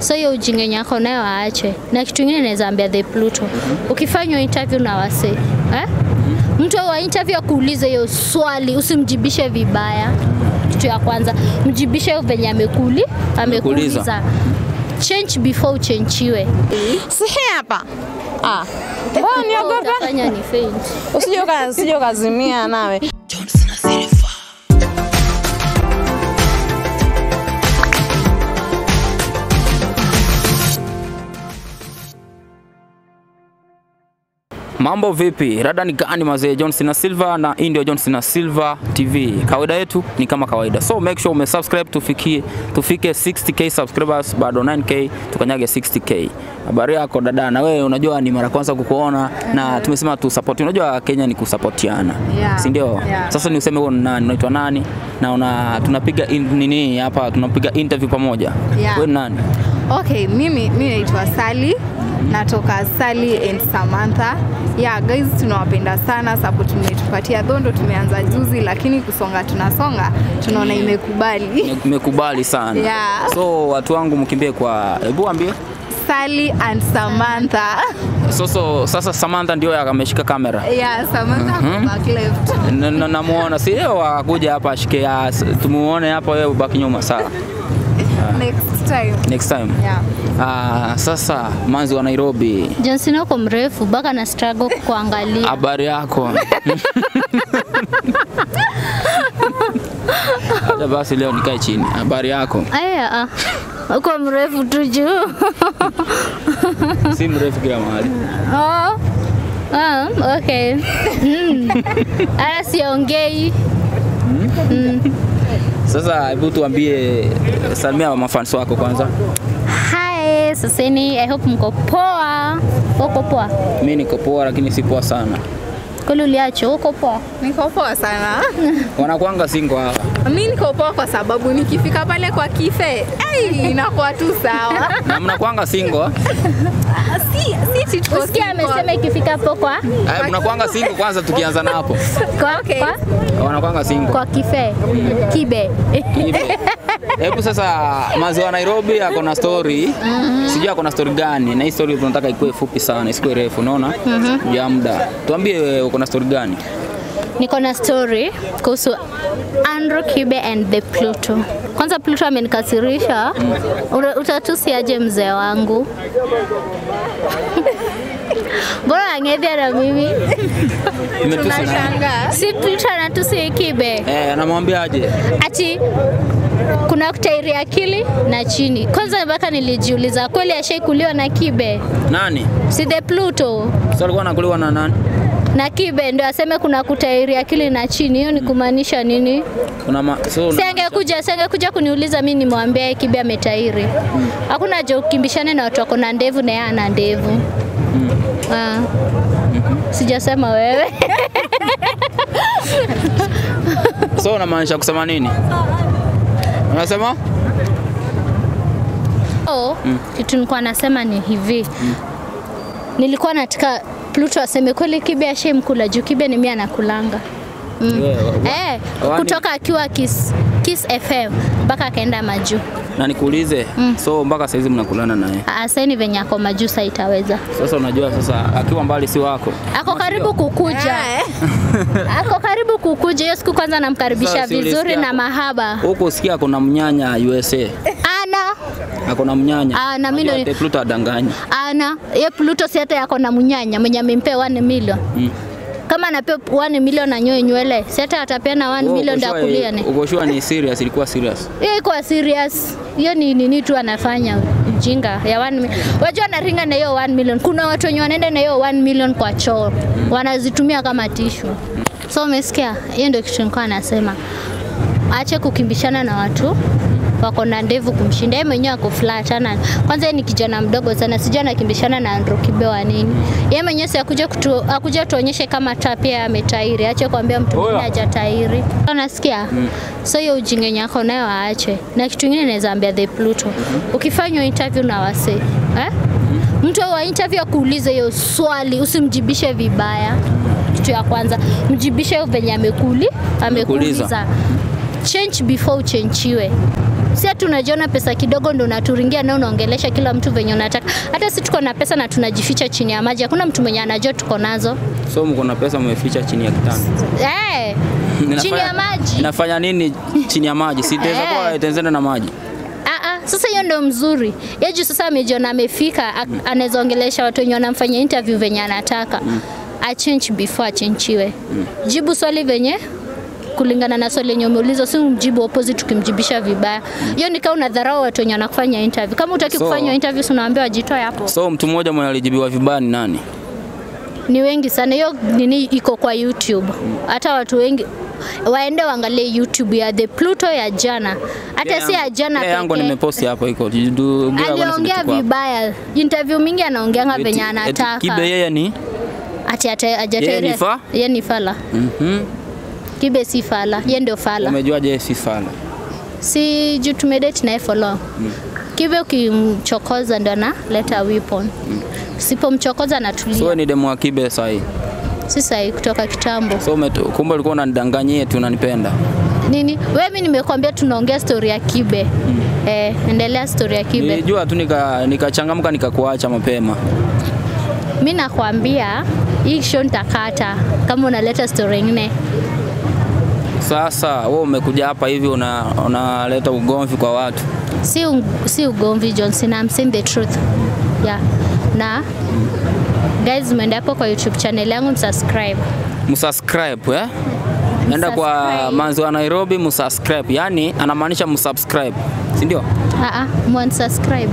So hiyo ujinga yako nayo aache. Na kitu kingine naweza ambia the Pluto. Ukifanywa interview na wase, eh? Mtu wa interview akuulize hiyo swali, usimjibishe vibaya. Kitu ya kwanza, mjibishe venye amekuli, amekuuliza. Change before uchenchiwe. Si hii hapa. Ah. Mbona niogopa? Utafanya ni faint. Usije uka- usije ukazimia nawe. Mambo vipi? Rada ni gani mazee? John Cena Silva na hii ndio John Cena Silva TV. Kawaida yetu ni kama kawaida. So make sure umesubscribe tufikie tufike 60k subscribers bado 9k tukanyage 60k. Habari yako dada? Na wewe unajua ni mara kwanza kukuona na tumesema tu support. Unajua Kenya ni kusapotiana. Yeah. Si ndio? Yeah. Sasa ni useme wewe ni nani? Unaitwa nani? Na una tunapiga in, nini hapa tunapiga interview pamoja. Yeah. Wewe ni nani? Okay, mimi mimi naitwa Sally. Natoka Sally and Samantha. Yeah, guys tunawapenda sana support mmetupatia dhondo tumeanza juzi lakini kusonga tunasonga tunaona imekubali. Nimekubali sana. Yeah. So watu wangu mkimbie kwa hebu ambie Sally and Samantha. So, so, sasa Samantha ndio ameshika kamera Yeah, Samantha mm back left. Na- na- namuona si yeye akuja hapa ashike ya tumuone hapa wewe ubaki nyuma sawa Next time. next time Yeah. ah, sasa manzi wa Nairobi John Cena uko mrefu mpaka na struggle kuangalia. habari yako hata basi leo nikae chini habari yako Aya, ah. uko mrefu tu juu. si mrefu kila mahali Oh. Ah, okay. Mm. Ara siongei. sasa hebu tuambie salimia mafans wako kwanza Hi, saseni, I hope mko poa. Uko poa? mi niko poa lakini si poa sana Kweli uliacho, uko poa? Niko poa sana. wanakwanga singo hawa Mi niko poa kwa sababu nikifika pale kwa kife ai, inakuwa tu sawa. na mnakwanga singo si si ati tuko Usikia single. amesema ikifika hapo kwa Aya, mnakwanga singo kwanza tukianza na hapo kwa, Okay. kwa, wanakwanga singo kwa kife kibe Hivyo. Hebu sasa maziwa Nairobi ako na story sijui ako na story gani, na hii story tunataka ikuwe fupi sana, isikuwe refu, unaona ya muda. Tuambie wewe uko na story gani? niko na story kuhusu Andrew Kibe and the Pluto. Kwanza Pluto amenikasirisha. Ura- Utatusiaje mzee wangu? Mbona angedhia na mimi? Imetusi na Tunashangaa. Si Pluto anatusi Kibe. eh, anamwambia aje? Ati kuna kutairi akili na chini. Kwanza mpaka nilijiuliza kweli ashaikuliwa na Kibe? Nani? Si the Pluto Sasa alikuwa anakuliwa na nani? na Kibe ndio aseme kuna kutairi akili na chini. Hiyo ni kumaanisha nini? Kuna ma, so, Si angekuja, si angekuja kuniuliza mimi nimwambie Kibe ametairi. Hakuna haja ukimbishane na watu wako na ndevu na yeye ana ndevu. Ah. Sijasema wewe. so unamaanisha kusema nini? Unasema? Oh, kitu nilikuwa nasema ni hivi. Nilikuwa nataka Pluto aseme kweli Kibe ashaimkula juu Kibe ni mimi anakulanga. Yeah, wa- Eh, wani- kutoka akiwa Kiss, Kiss FM mpaka akaenda majuu. na nikuulize, so mpaka saizi mnakulana naye. Aseni venye ako majuu sasa itaweza. Sasa unajua sasa akiwa mbali si wako. Ako karibu kukuja. Ako karibu kukuja. Hiyo siku kwanza namkaribisha Sasa si vizuri ulisikia na hapo? mahaba. Huko usikia kuna mnyanya USA. Ana Ako na mnyanya. Ah, na mimi Unajua ndo- ate Pluto adanganya. ana ye Pluto si hata yako na munyanya mwenye amempea 1 million. Mm. Kama anapewa 1 million anyoe nywele, si hata atapeana 1 Wewe million uko ndio sure- akulia ne. Uko sure ni serious, ilikuwa serious. Hiyo iko serious. Hiyo ni nini tu anafanya ujinga ya 1 million. Wajua anaringa na hiyo 1 million. Kuna watu wenye wanaenda na hiyo 1 million kwa choo. Wanazitumia kama tishu. So umesikia? Hiyo ndio kitu nilikuwa nasema. Aache kukimbishana na watu wako na ndevu kumshinda yeye mwenyewe ako flat ana kwanza yeye ni kijana mdogo sana sijui anakimbishana na Andrew Kibe wa nini yeye mwenyewe si akuja kutu, akuja tuonyeshe kama ta pia ametairi ache kuambia mtu mwingine hajatairi unasikia so hiyo ujinga yako nayo aache na kitu kingine naweza ambia the Pluto ukifanywa interview na wase eh? mtu wa interview akuulize hiyo swali usimjibishe vibaya kitu ya kwanza mjibishe venye amekuli Amekuuliza. amekuuliza change before uchenchiwe Si ati unajiona pesa kidogo ndo unaturingia na unaongelesha kila mtu venye unataka. Hata si tuko na pesa na tunajificha chini ya maji. Hakuna mtu mwenye anajua tuko nazo. So mko na pesa mmeficha chini ya kitanda. Eh. chini ya maji. Inafanya nini chini ya maji? Si itaweza Eh. kuwa itenzenda na maji. Ah, ah, sasa hiyo ndio mzuri. Yeye juu sasa amejiona amefika, a- anaweza ongelesha watu wenye wanamfanyia interview venye anataka. A change before achenchiwe. Jibu swali venye kulingana na swali lenye umeuliza, si mjibu opposite ukimjibisha vibaya. Hiyo ni kama unadharau watu wenye wanakufanya interview. Kama utaki So- kufanya interview, si unaambia wajitoe hapo. So mtu mmoja mwenye alijibiwa vibaya ni nani? Ni wengi sana. Hiyo nini iko kwa YouTube. Hata watu wengi waende waangalie YouTube ya The Pluto ya jana. Hata si ya jana Ile yangu pekee. nimeposti hapo iko. Du- ongea bwana, aliongea simechukua. vibaya interview mingi anaongeanga Eti- venye eti anataka Kibe yeye ni ati ata- Yeye hajatairi- ni fa? yeye ni fala Mhm. kibe si fala ye ndio fala Umejuaje yeye si fala? si juu tumedate naye for long kibe ukimchokoza ndo analeta weapon sipomchokoza So anatulia wewe ni demu wa Kibe sahi. si sahi kutoka kitambo So umetu- kumbe ulikuwa unanidanganyia eti unanipenda. nini wewe mi nimekwambia tunaongea story ya kibe eh, endelea story ya kibe Nilijua tu nika nikachangamka nikakuacha mapema. mi nakwambia hii show nitakata kama unaleta story ingine Sasa wewe umekuja hapa hivi una unaleta ugomvi kwa watu. si, u- si ugomvi Johnson, I'm saying the truth. Yeah. Na guys, mwende hapo kwa YouTube channel yangu msubscribe. Msubscribe eh? Nenda kwa Msubscribe. manzi wa Nairobi msubscribe. Yaani anamaanisha msubscribe. Si ndio? Ah ah, mwansubscribe.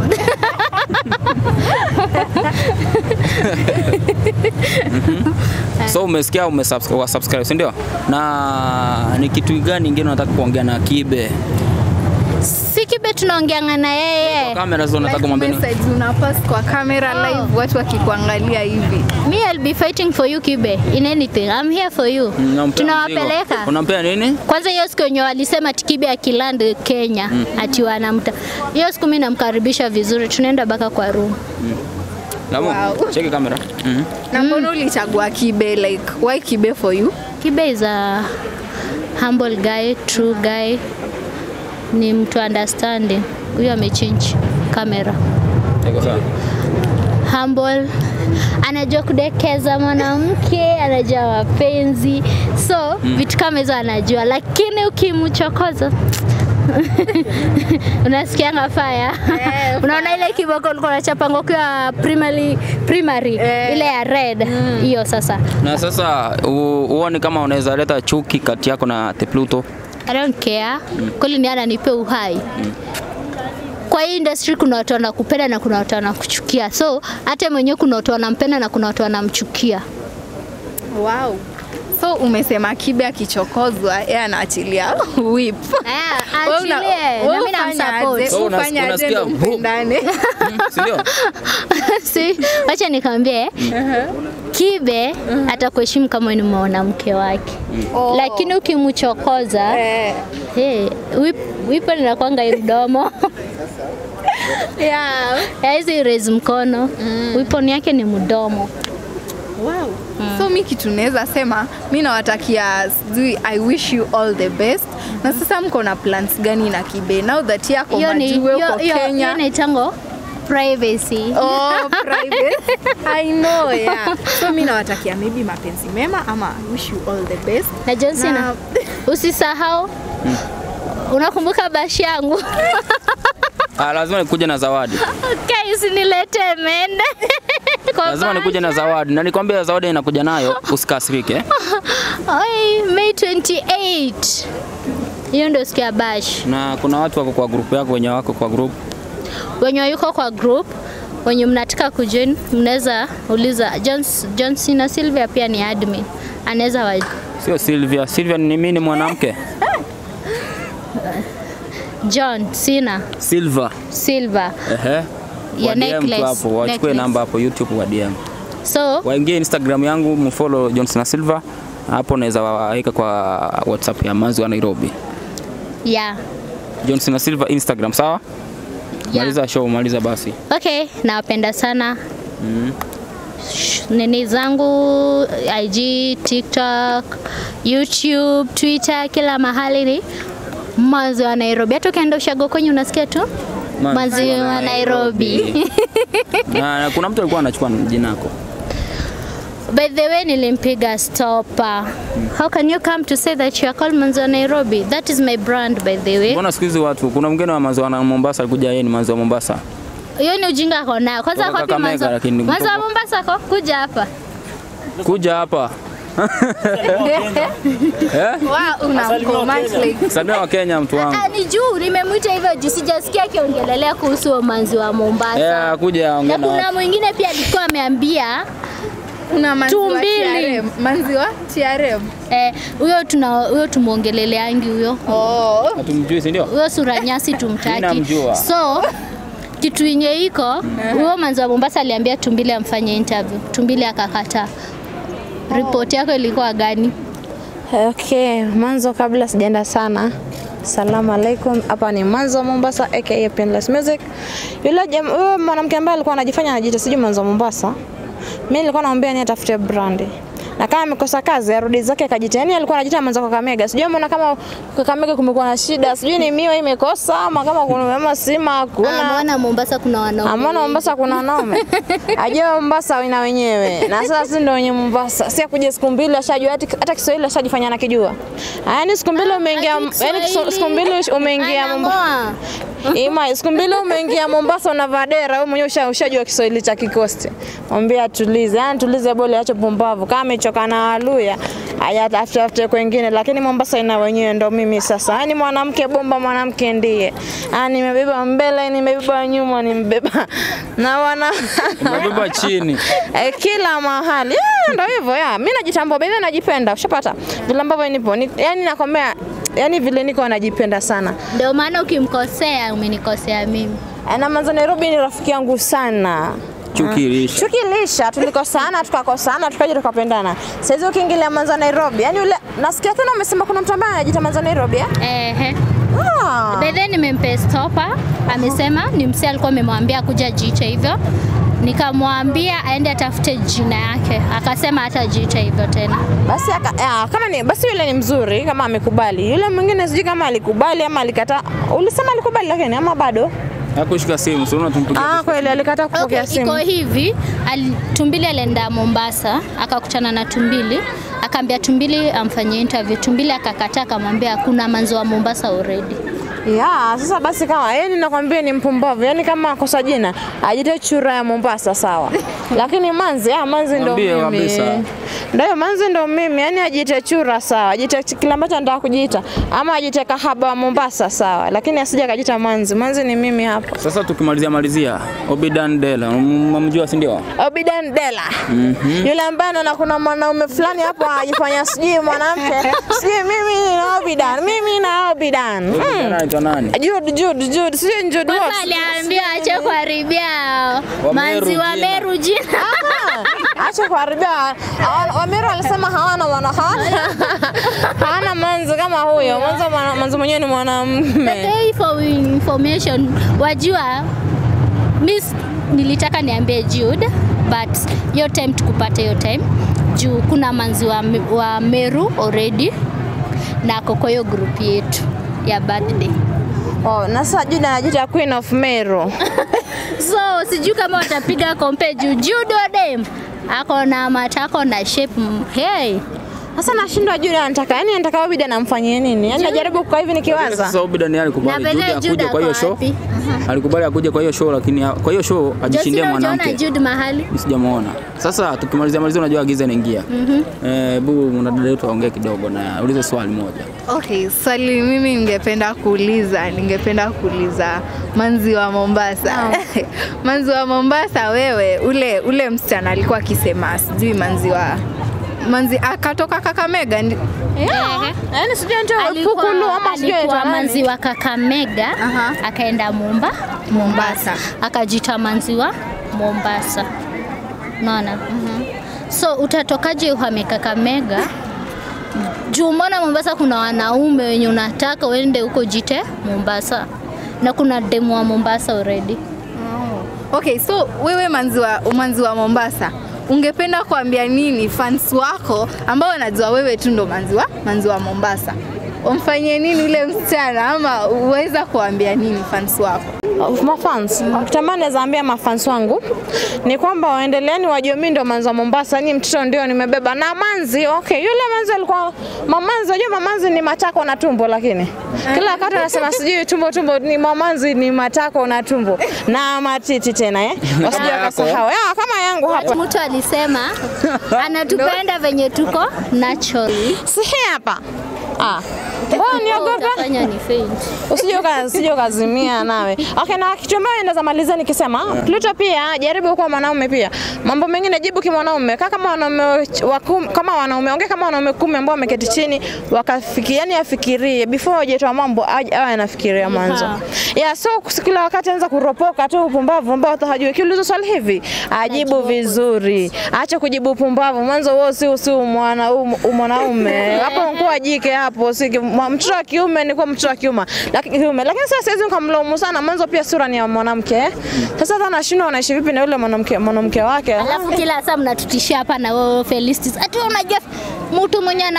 So umesikia umesubscribe wa subscribe, si ndio? Na ni kitu gani kingine unataka kuongea na Kibe? Si kibe tunaongeanga na yeye. Kamera zao unataka kumwambia nini? message unapost kwa kamera Oh. live watu wakikuangalia hivi Me I'll be fighting for you kibe in anything. I'm here for you. Unampea mzigo. Tunawapeleka. Unampea nini? Kwanza hiyo siku yenye walisema ati kibe akiland Kenya ati wanamta. Hiyo siku mimi namkaribisha vizuri. Tunaenda baka kwa room. Lamu, Wow. cheki kamera. Mhm. na mbona ulichagua kibe like why kibe for you Kibe is a humble guy, true guy. Ni mtu understanding. Huyo amechange kamera. Iko sawa. Humble. Anajua kudekeza mwanamke, anajua mapenzi. So, vitu kama hizo anajua, lakini ukimchokoza unasikianga faya Eh, unaona ile kiboko ulikuwa unachapanga ukiwa primary, primary Eh. ile ya red hiyo sasa Na sasa u- uone kama unaweza leta chuki kati yako na The Pluto. I don't care. Kweli ni ananipe uhai. Kwa hii industry kuna watu wanakupenda na kuna watu wanakuchukia. So hata mwenyewe kuna watu wanampenda na kuna watu wanamchukia. wow so umesema kibe akichokozwa yeye anaachilia whip Eh, Wewe una- achilie. Na wewe mimi ufanya namsupport. aje? So unas- Ufanya aje unasikia ndo boom. mpendane? Si ndio? Si, wacha nikwambie Kibe atakuheshimu kama ni mwanamke wake. Oh. Lakini ukimchokoza Eh, hey, wip, wipo linakwanga hii mdomo yeah. Ya hizi raise mkono weapon yake ni mdomo. Wow. So mi kitu naweza sema mi nawatakia sijui I wish you all the best. Na sasa mko na plans gani na Kibe now that yako hiyo ni majue hiyo- uko hiyo- hiyo Kenya? inaitango privacy. Oh, private. I know, yeah. So mi nawatakia maybe mapenzi mema ama I wish you all the best. Na Johnson, Na- usisahau unakumbuka bashi yangu Ah, lazima nikuje na zawadi. okay, usinilete mende Kwa Lazima nikuje na bashi. zawadi. Na nikwambia zawadi inakuja nayo, usikasirike. eh. Oi, May 28 hiyo ndio siku ya bash. Na kuna watu wako kwa group yako wenye wako kwa group. Wenye yuko kwa group wenye mnataka kujoin, mnaweza uliza Johns- Johnson na Sylvia pia ni admin, anaweza wa Sio Sylvia. Sylvia ni mimi ni mwanamke. John Sina Silva. Silva Ehe. Ya Wa DM tu necklace, hapo, wachukue necklace. namba hapo YouTube wa DM. so Waingie Instagram yangu mfollow Johnson Silva. Hapo unaweza waweka kwa WhatsApp ya Manzi wa Nairobi. yeah. Johnson Silva Instagram, sawa? Yeah. Maliza show, maliza basi. Okay, nawapenda sana Sh- nini zangu IG, TikTok, YouTube, Twitter, kila mahali ni maziwa ya Nairobi. Hata ukienda ushago kwenye unasikia tu Ma- maziwa ya Nairobi. na, na kuna mtu alikuwa anachukua jina lako. By the way, nilimpiga stopper. How can you come to say that you are called maziwa Nairobi? That is my brand by the way. Mbona siku hizi watu kuna mgeni wa maziwa na Mombasa alikuja yeye ni maziwa Mombasa. Hiyo ni ujinga ako nayo. Kwanza Kutoka kwa pi Kakamega, maziwa. lakini Maziwa kutoka- Mombasa ko kuja hapa. Kuja hapa. eh? Wow, unamcommand like Samia wa Kenya mtu wangu. Ah, ni juu nimemwita hivyo juu sijasikia akiongelelea kuhusu huo maziwa Mombasa. Eh, kuja Na ongea na kuna watu. mwingine pia alikuwa ameambia kuna maziwa Tumbili. TRM. Maziwa TRM. eh, huyo tuna huyo tumuongeleleangi huyo Oh. Hatumjui si ndio? huyo sura nyasi Mimi tumtaki. namjua. So kitu yenye iko huyo manzi wa Mombasa aliambia Tumbili amfanye interview. Tumbili akakataa. Ripoti yako ilikuwa gani? Okay, mwanzo kabla sijaenda sana. Salamu alaikum. Hapa ni Mwanzo Mombasa aka Painless Music. Yule jam, yule mwanamke ambaye alikuwa anajifanya anajiita sijui Mwanzo Mombasa. Mimi nilikuwa naomba ni atafute brandi. Na kama amekosa kazi arudi zake akajiita. Yaani alikuwa anajiita Mwanzo Kakamega. Sijui mbona kama Kakamega kumekuwa na shida. Sijui ni miwa imekosa ama kama kuna ama sima hakuna. Ameona Mombasa kuna wanaume. Amona Mombasa kuna wanaume. Ajua Mombasa ina wenyewe. Na sasa sisi ndio wenye Mombasa. Si akuja siku mbili ashajua hata hata Kiswahili ashajifanya anakijua. Yaani siku mbili umeingia Ati yaani kiso- siku mbili umeingia Mombasa. Anamoa. Ima, siku mbili umeingia Mombasa unavaa dera, wewe mwenyewe usha- ushajua Kiswahili cha kikosti. Mwambie atulize, yani tulize bole, acho pumbavu. Kama amechoka na Waluya, haya tafute tafute kwengine, lakini Mombasa ina wenyewe, ndo mimi sasa. Yani mwanamke bomba, mwanamke ndiye. Yani nimebeba mbele, nimebeba nyuma, nimebeba na wana Umebeba chini. Eh, kila mahali Eh, ndo hivyo ya mi najitambua baidha najipenda ushapata vile ambavyo nipo ni, yani nakwambia yani vile niko najipenda sana Ndio maana ukimkosea umenikosea mimi. Eh, na manzo Nairobi ni rafiki yangu sana Chukilisha. tukilisha tulikosana tukakosana tukaja tukapendana saizi ukiingilia manzo Nairobi yani ule nasikia tena umesema kuna mtu ambaye anajiita manzo Nairobi eh? Ehe. ah. By then nimempe stopper, amesema ni msee alikuwa amemwambia kuja jiite hivyo. Nikamwambia aende atafute jina yake, akasema hatajiita hivyo tena. basi aka, ya, kama ni basi yule ni mzuri kama amekubali yule mwingine sijui kama alikubali ama alikataa ulisema alikubali lakini ama bado Hakushika simu, sio tumpigia. ah kweli alikataa kupokea Okay, simu iko hivi ali, Tumbili alienda Mombasa akakutana na Tumbili akaambia Tumbili amfanyie interview. Tumbili akakataa, akamwambia kuna manzi wa Mombasa already. Ya, sasa basi kama yani nakwambia ni mpumbavu. Yani kama kosa jina, ajite chura ya Mombasa sawa. Lakini Manzi, ah Manzi ndo Mwambie mimi. kabisa. Ndio Manzi ndo mimi. Yani ajite chura sawa. Ajite kile ambacho anataka kujiita ama ajite kahaba wa Mombasa sawa. Lakini asije akajiita Manzi. Manzi ni mimi hapa. Sasa tukimalizia malizia, Obidan Dela, unamjua si ndio? Obidan Dela. Yule ambaye anaona kuna mwanaume fulani hapo anajifanya sijui mwanamke. Sijui mimi ni Obidan. Mimi na Obidan. Mm. Anaitwa nani? Jude, Jude, Jude, sijui ni Jude Kwanza Watts. aliambia ache kuharibia Wameru manzi wa jina. Meru jina. Ah, acha kuharibia. Hawana- Wamiru alisema hawana wana hawana, hawana manzi kama huyo. Mwanzo mwana- manzi mwenyewe ni mwanamume. Hey, for information, wajua miss nilitaka niambie Jude but hiyo time tukupata hiyo time juu kuna manzi wa, wa Meru already na ako kwa hiyo group yetu ya birthday. Oh, na sasa Jude anajiita Queen of Meru. So sijui kama watapiga kompe juu Jude Odem ako na matako na shape mm, hey. Sasa nashindwa Jude anataka, yani anataka Obida anamfanyie nini? Yani najaribu kukaa hivi nikiwaza. Sasa Obidan yeye alikubali Na Jude vile Jude akuje kwa hiyo ako show. wapi? Alikubali akuje kwa hiyo show lakini ha- kwa hiyo show ajishindie Josina, ujaona mwanamke. Jude mahali Mimi sijamuona. Sasa tukimalizia malizia, unajua giza inaingia. Eh, bu mwanadada wetu aongee kidogo na ulize swali moja. Okay, swali mimi ningependa kuuliza, ningependa kuuliza manzi wa Mombasa. manzi wa Mombasa, wewe ule ule msichana alikuwa akisema sijui manzi wa manzi akatoka Kakamega ndi... Ehe. Yani sijui ndio alikuwa, Pukulu ama sijui alikuwa anaitwa manzi nani. wa Kakamega Aha. akaenda Momba Mombasa. akajita manzi wa Mombasa. Unaona? So utatokaje uhame Kakamega? Juu mbona Mombasa kuna wanaume wenye unataka uende huko jite Mombasa na kuna demu wa Mombasa already. Okay, so wewe manzi wa, manzi wa Mombasa ungependa kuambia nini fans wako ambao wanajua wewe tu ndo manzi wa, manzi wa Mombasa? umfanyie nini ule msichana ama uweza kuambia nini fans wako? mafans tamani naweza ambia mafans wangu ni kwamba waendeleeni wajue mimi ndio manzi wa Mombasa, ni mtoto ndio nimebeba na manzi. Okay, yule manzi alikuwa mamanzi, unajua mamanzi ni matako na tumbo, lakini kila wakati anasema sijui tumbo tumbo, ni mamanzi ni matako na tumbo na matiti tena eh, wasije wakasahau ya kama yangu hapa Mtu alisema anatupenda venye tuko naturally. si hii hapa ah Mbona niogopa? Utafanya ni faint. usije uka- usije ukazimia nawe. Okay, na kitu ambayo naweza malizia nikisema Pluto pia jaribu kuwa mwanaume pia. Mambo mengine jibu kimwanaume. Kaa kama wanaume wa kum- kama wanaume ongea kama wanaume kumi ambao wameketi chini wakafikiria, yani afikirie before hajatoa mambo aj- awe anafikiria mwanzo. Aha. Yeah, so kus- kila wakati anza kuropoka tu upumbavu ambao hata hajui. Kiulizo swali hivi, ajibu vizuri. Acha kujibu upumbavu. Mwanzo wewe si si mwana u- mwanaume. Hapo unakuwa jike hapo, si ki- mwa- mtoto wa kiume ni kwa mtoto wa kiume. Lakini kiume. Lakini sasa siwezi nikamlaumu sana. Mwanzo pia sura ni ya mwanamke. eh. Sasa hata anashindwa anaishi vipi na yule mwanamke mwanamke wake. Alafu kila saa mnatutishia hapa na wewe Felistis. Ati wewe unajua mtu mwenye ana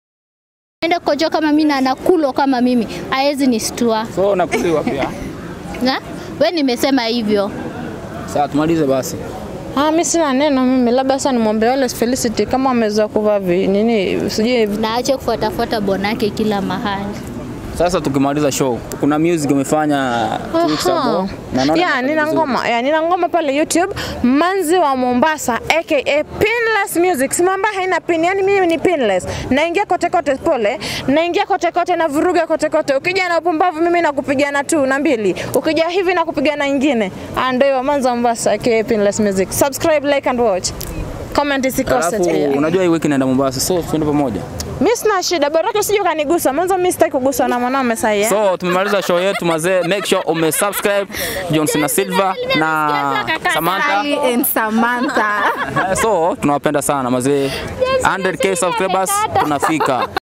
enda kojo kama mimi na anakulo kama mimi haezi nistua. So nakuliwa pia. Na we nimesema hivyo. Sasa tumalize basi. Ah, mimi sina neno mimi. Labda sasa nimwombe wale Felicity kama wamezoea kuvaa vi- nini sijui Na ache kufuatafuata bonake kila mahali. Sasa tukimaliza show, kuna music umefanya two weeks Aha. ago. Na naona Yeah, inafanya nina vizuri. ngoma. Yeah, nina ngoma pale YouTube Manzi wa Mombasa aka Pinless Music. Simamba haina pin, yani mimi ni pinless. Naingia kote kote pole. Naingia kote kote na vuruga kote kote. Ukija na upumbavu mimi nakupigana tu na mbili. Ukija hivi nakupigana nyingine. Ah, Ndio hiyo Manzi wa Mombasa aka Pinless Music. Subscribe, like and watch. Comment isikose Alafu pia. unajua hii wiki naenda Mombasa, so tuende pamoja. Mimi sina shida, bora usije ukanigusa. Mwanzo mimi sitaki kuguswa na mwanaume sasa eh. So tumemaliza show yetu mazee, make sure umesubscribe Johnson na Silva na Samantha. Sally and Samantha. So tunawapenda sana mazee, 100k subscribers tunafika.